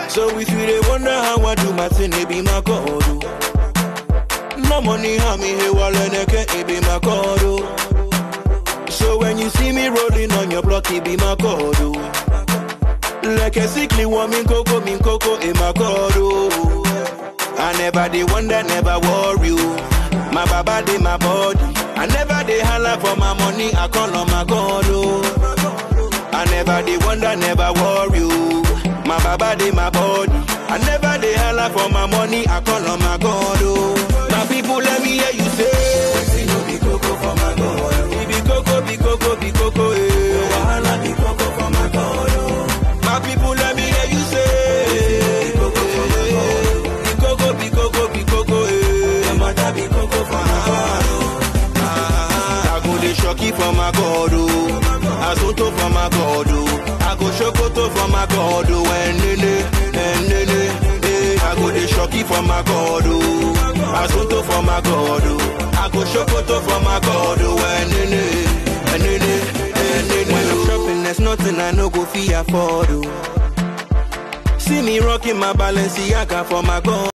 So if you they wonder how I do my thing, it be my God. oh. No money, how me here, while it be my God. oh. So when you see me rolling on your block, it be my God. oh. Like a sickly woman, coco, min coco, in my God. oh. I never they wonder, never worry. you. My baba they my body. I never they holler for my money. I call on my God. Oh. I never they wonder, never worry. you. My baba they my body. I never they holler for my money. I call on my God. Oh. My people let me hear you say. no be coco for my God. oh. Be coco, be coco, be coco. Eh. Wahala be coco for my God. Oh. My people let me hear you say. Be coco for my God. Be coco, be coco, be coco. Eh. Your mother be coco for my God. Oh. Ah, I go the shocky for my God. Oh. Asunto for my God. Oh. I go shokoto for my God. Oh. And nene, and nene. Eh. I go the shocky for my God. Oh. Asunto for my God. Oh. I go shokoto for my God. Oh. And nene, and nene, and nene. When I'm shopping, there's nothing I no go fee afford. Oh. See me rocking my Balenciaga for my God.